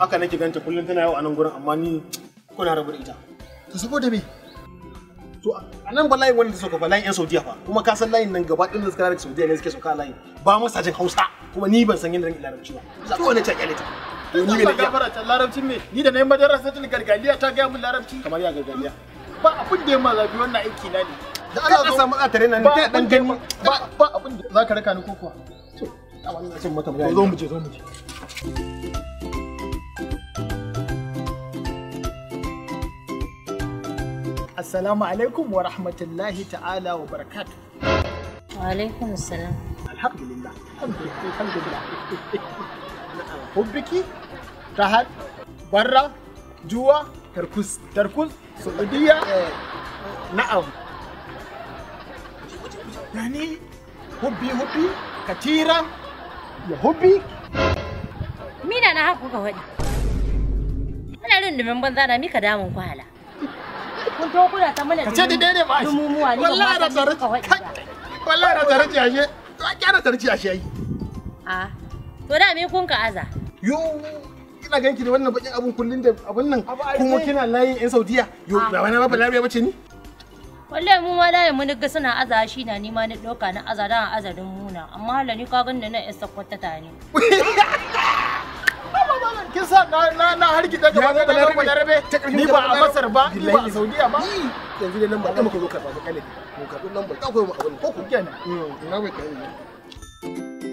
haka nake ganta kullum tana yawo a nan gurin amma ni kuna rabu da ita to saboda me to a nan ba layin wanda suka ba layin yan saudiya fa kuma ka san layin nan gaba ɗin da suka daga saudiya ne suke sauka a layin ba masa jin hausa kuma ni ban san yadda zan yi larabci ba za ko ne ta kyale ta to ni me na iya gafara ta larabcin me ni da nayi madarasatul gargaliya ta ga mun larabci kamar ya gargajiya ba abin da ya ma zabi wannan aiki na ne da Allah zo samu atare nan ba kai dan abin da ya gani ma- ba ba abin da zaka raka ni ko kuwa to a wannan cin mata to zo mu je zo mu je Assalamu alaikum wa rahmatullahi ta'ala wa barakatuh. Alaikum salam. Alhamdulillah. Alhamdulillah. Alhamdulillah. Hubbiki, Tahad, Barra, Juwa, Tarkus, Tarkus, Saudiya, na'am. Yani, hubbi hubbi, katira, ya hubbi. Mina na haku ka faɗi. Ana rundumin banza na mika damun kwala. Kun to kuna ta mana Ka ce da daidai ba shi. Dumumuwa ni Wallahi na tare. ka faɗi ba. Wallahi na tare ashe. To a kyara tare ashe ai. A to da me kun ka aza. yo ina ganki da wannan bakin abun kullun da abun nan Abu ai kuma sai- kina layin yan saudiya yo Ah. ba wani ba balabiya bace ni Wallahi mu ma da mu ga suna aza shi na ni ma ni ɗauka na aza da azarin muna amma hala ni ka ganni na isa kwatata ne. Kin sa na na na harki daga Ya wajen zama na Larabe. Larabe. Ta ƙarshen Ni ka ba a zama Masar ba, ni ba a Billahi. Saudiya ba. Yi, yanzu da lamba ɗaya muka zo karɓa ba kale mu karɓi lamba ta koyi mu abun ko ku Kenan. ina bai kai ne